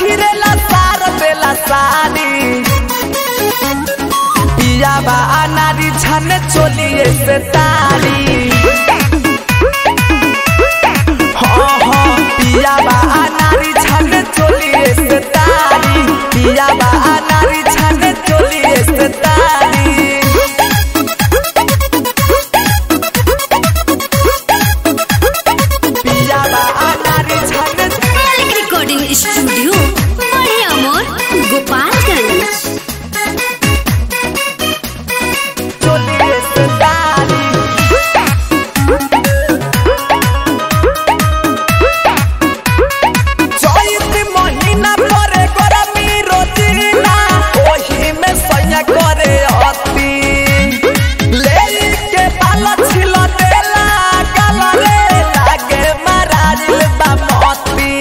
सखी रे लसार देला साड़ी पिया बा अनारी छन चोलिए से तारी हाँ हाँ पिया बा अनारी छन चोलिए से तारी पिया बा अनारी छन चोलिए से तारी पिया बा अनारी छन मालिक रिकॉर्डिंग स्टूडियो बड़े अमोर गोपालगंज चोलिए से तारी चैत महीना परे गरमी रोजीना ओही में सैया करे अति ले के बाल छिल देला गाल रे लागे महाराज बामती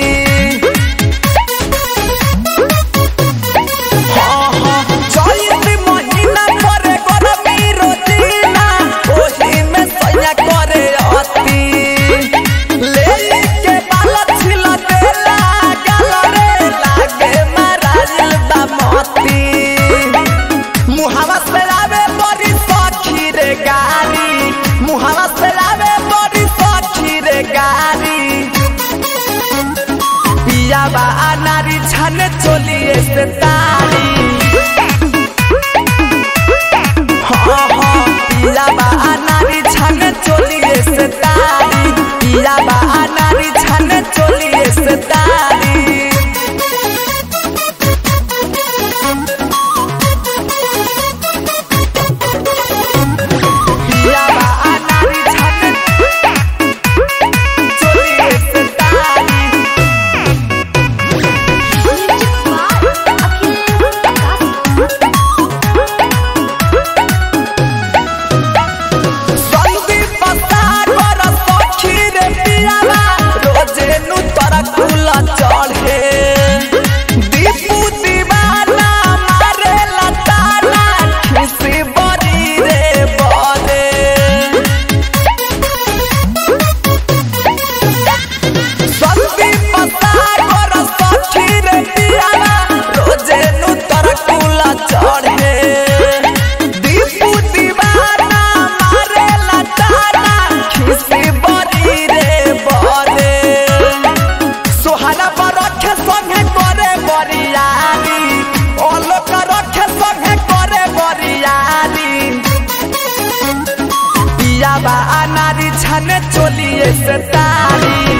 हाँ हाँ चैत महीना परे गरमी रोजीना ओही में सैया करे अति ले के बाल छिल देला गाल रे लागे महाराज बामती मुहावा से आवे बड़ी सखी रे गारी मुहावा से आवे बड़ी सखी रे गारी पिया बा अनारी छन चोलिए से तारी हाँ हाँ पिया बा अनारी छन चोलिए से तारी पिया बा अनारी छन चोलिए से तारी पिया बा अनारी छन चोलिए से तारी संदीप सागर सखी रे पियावा रोजे नु तोरा कुला चढ़े दीपू दीवाना मारे लताना खिसी बड़ी रे बरे संदीप सागर सखी रे पियावा रोजे नु तोरा कुला चढ़े दीपू दीवाना मारे लताना खिसी बड़ी रे बरे सोहाना पर रखे संगे करे बरियारी ओलोक रखे संगे करे बरियारी पिया बा अनारी छने चोलिए से तारी